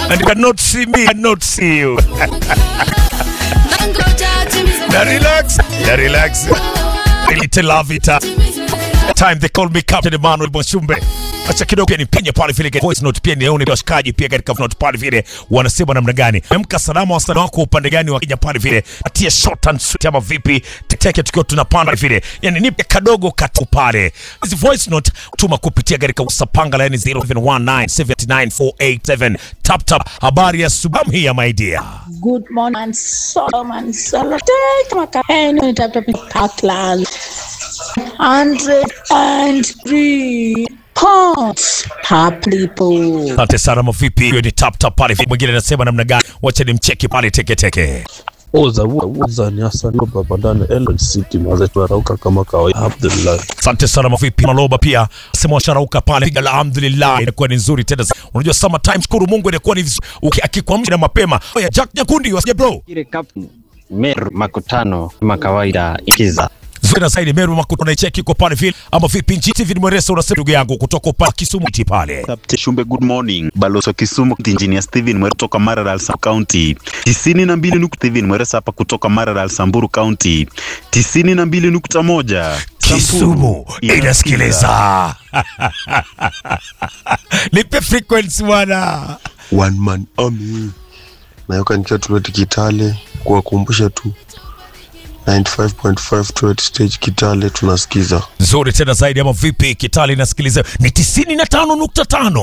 and you cannot see me, I cannot see you. Na relax, na relax. Little love it. Time they call me Captain Emmanuel Mwashumbe. Acha kidogo pia nipenye pale vile katika voice note pia nione washikaji pia katika note pale vile wanasema namna gani. Amka salama wasanii wako upande gani wa Kenya pale vile. Atie short and sweet ama vipi? Teteke tukiwa tunapanda vile. Yaani nipe kadogo katu pale. Hizi voice note tuma kupitia katika usapanga line 0719799487. Tap tap habari ya subam hii ya my dear. Good morning, and Solomon Solomon. Take my hand on top of Parkland. Hundred and three pounds per people. Asante sana mavipi, hiyo ni tap tap pale. Mwingine anasema namna gani? Wacha nimcheki pale teke teke. Oza uza ni Hassan Baba ndani Ellen City maze tuarauka kama kawaida Abdullah. Asante sana mavipi, maloba pia sema washarauka pale, piga alhamdulillah, inakuwa ni nzuri tena. Unajua summer time, shukuru Mungu, inakuwa ni vizuri Uki- akikwamsha na mapema. Oya, Jack Nyakundi wasije bro, Ile Captain Meru makutano kama kawaida ikiza zuri na zaidi Meru Makuto na cheki iko pale vile, ama vipi? Nchi TV Mweresa unasema ndugu yangu kutoka upande Kisumu iti pale. Kapte Shumbe, good morning. Balozi wa Kisumu, Engineer Steven Mwere kutoka Maralal Samburu County. tisini na mbili nukta Steven Mweresa hapa kutoka Maralal Samburu County. tisini na mbili nukta moja Kisumu inasikiliza. Nipe frequency bwana. one man army nayoka nikiwa tuleti Kitale kuwakumbusha tu 95.5 Tourette stage Kitale tunasikiza Nzuri tena zaidi ama vipi? Kitali inasikiliza ni 95.5.